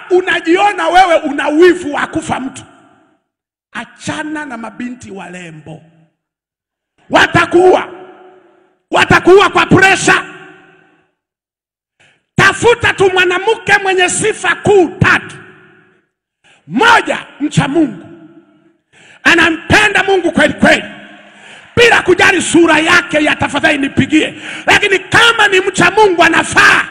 unajiona wewe una wivu wa kufa mtu, achana na mabinti walembo, watakuua, watakuua kwa presha. Tafuta tu mwanamke mwenye sifa kuu tatu. Moja, mcha Mungu, anampenda Mungu kweli kweli, bila kujali sura yake ya tafadhali nipigie, lakini kama ni mcha Mungu anafaa.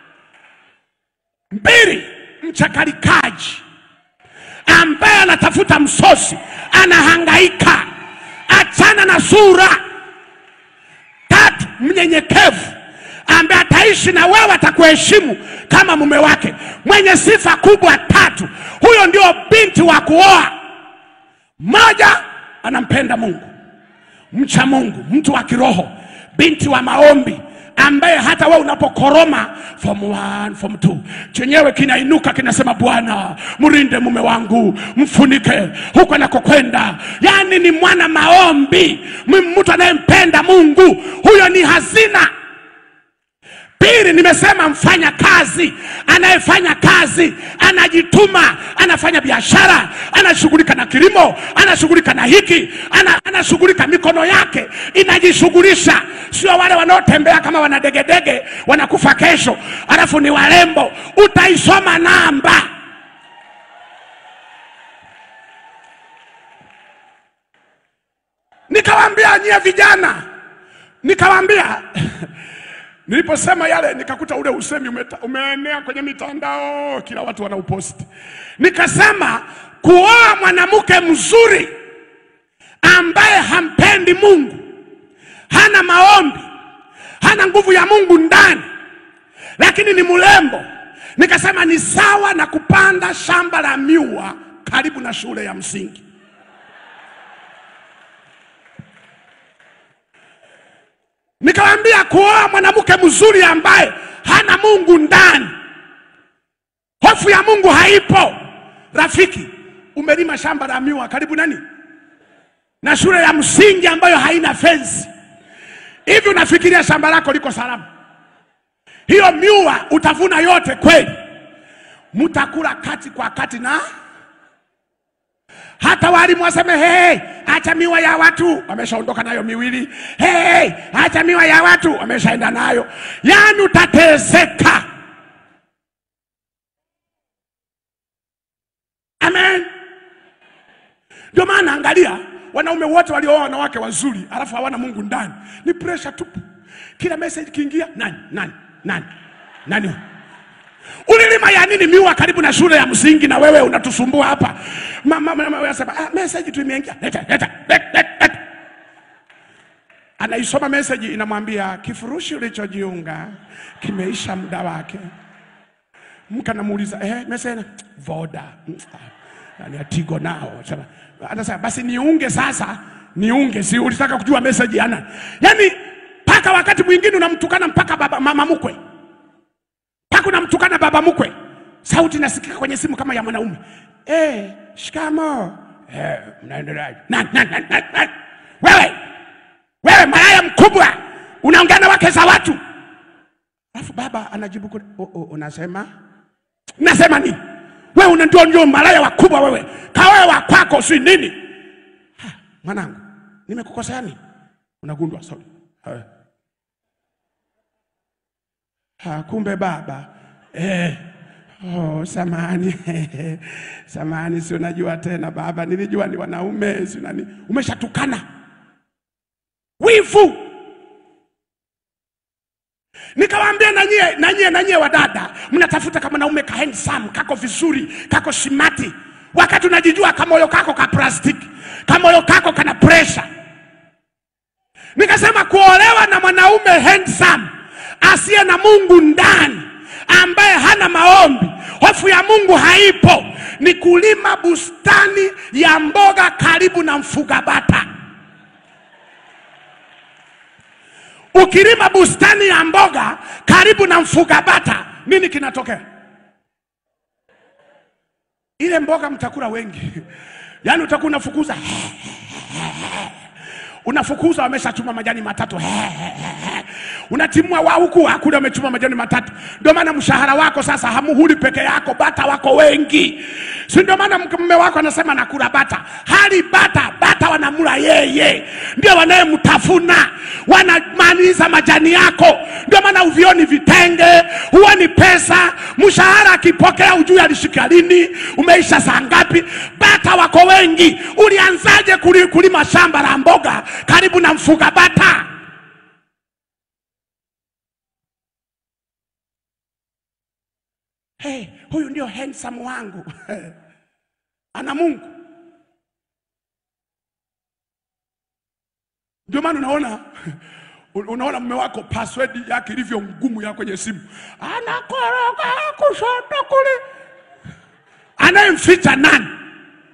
Mbili, mchakalikaji ambaye anatafuta msosi, anahangaika, achana na sura. Tatu, mnyenyekevu ambaye ataishi na wewe, atakuheshimu kama mume wake, mwenye sifa kubwa tatu. Huyo ndio binti wa kuoa. Moja, anampenda Mungu, mcha Mungu, mtu wa kiroho, binti wa maombi ambaye hata wewe unapokoroma form 1 form 2 chenyewe kinainuka kinasema, Bwana mrinde mume wangu, mfunike huko anakokwenda. Yani ni mwana maombi, m- mtu anayempenda Mungu, huyo ni hazina. Pili, nimesema mfanya kazi, anayefanya kazi, anajituma, anafanya biashara, anashughulika na kilimo, anashughulika na hiki, ana, anashughulika, mikono yake inajishughulisha, sio wale wanaotembea kama wanadegedege wanakufa kesho, alafu ni warembo. Utaisoma namba. Nikawaambia nyie vijana, nikawaambia Niliposema yale nikakuta ule usemi umeta, umeenea kwenye mitandao, kila watu wanauposti. Nikasema kuoa mwanamke mzuri ambaye hampendi Mungu, hana maombi, hana nguvu ya Mungu ndani, lakini ni mrembo, nikasema ni sawa na kupanda shamba la miwa karibu na shule ya msingi. Nikamwambia kuoa mwanamke mzuri ambaye hana Mungu ndani, hofu ya Mungu haipo. Rafiki, umelima shamba la miwa karibu nani na shule ya msingi ambayo haina fensi, hivi unafikiria shamba lako liko salama? Hiyo miwa utavuna yote kweli? Mtakula kati kwa kati na hata walimu waseme hey, acha miwa ya watu, wameshaondoka nayo miwili. Hey, acha miwa ya watu, wameshaenda nayo. Yani utateseka. Amen. Ndio maana angalia, wanaume wote waliooa wanawake wazuri alafu hawana Mungu ndani, ni pressure tupu. Kila message kiingia, nani nani nani nani Ulilima ya nini miwa karibu na shule ya msingi na wewe unatusumbua hapa? Mama mama anasema ah, message tu imeingia. Leta leta leta. leta. Anaisoma message inamwambia kifurushi ulichojiunga kimeisha muda wake. Mke anamuuliza eh, message voda. Yani atigo nao. Sema anasema basi niunge sasa, niunge si ulitaka kujua message yana. Yaani mpaka wakati mwingine unamtukana mpaka baba mama mkwe mpaka unamtukana baba mkwe, sauti inasikika kwenye simu kama ya mwanaume eh, shikamo eh, mnaendeleaje? Nani, nani, nani, nani, nani? Wewe wewe malaya mkubwa, unaongea na wake za watu, alafu baba anajibu kule, oh, oh, unasema nasema nini? Wewe una ndio ndio malaya wakubwa wewe, kawewe wa kwako si nini? Ha, mwanangu, nimekukosea nini? Unagundua sorry. Ha. Ha, kumbe baba eh. Oh, samani samani, si unajua tena baba, nilijua ni wanaume, si nani. Umeshatukana wivu. Nikawaambia na nyie na nyie na nyie wadada, mnatafuta kama mwanaume ka handsome, kako vizuri, kako simati, wakati unajijua kamoyo kako ka plastiki, kamoyo kako kana pressure. Nikasema kuolewa na mwanaume handsome asiye na Mungu ndani, ambaye hana maombi, hofu ya Mungu haipo, ni kulima bustani ya mboga karibu na mfuga bata. Ukilima bustani ya mboga karibu na mfuga bata, nini kinatokea? Ile mboga mtakula wengi, yaani utakuwa unafukuza unafukuza wameshachuma majani matatu He, he, he, he. unatimua wa huku hakuna wamechuma majani matatu ndio maana mshahara wako sasa hamuhuli peke yako bata wako wengi si ndio maana mke- mume wako anasema nakula bata hali bata bata wanamula yeye ndio wanayemtafuna wanamaliza majani yako ndio maana uvioni vitenge huoni pesa mshahara akipokea ujui alishika lini umeisha saa ngapi bata wako wengi ulianzaje kuli- kulima shamba la mboga karibu na mfuga bata hey, huyu ndio handsome wangu ana mungu ndio maana unaona unaona mume wako password yake ilivyo ngumu ya kwenye simu anakoroga kushoto kule anayemficha nani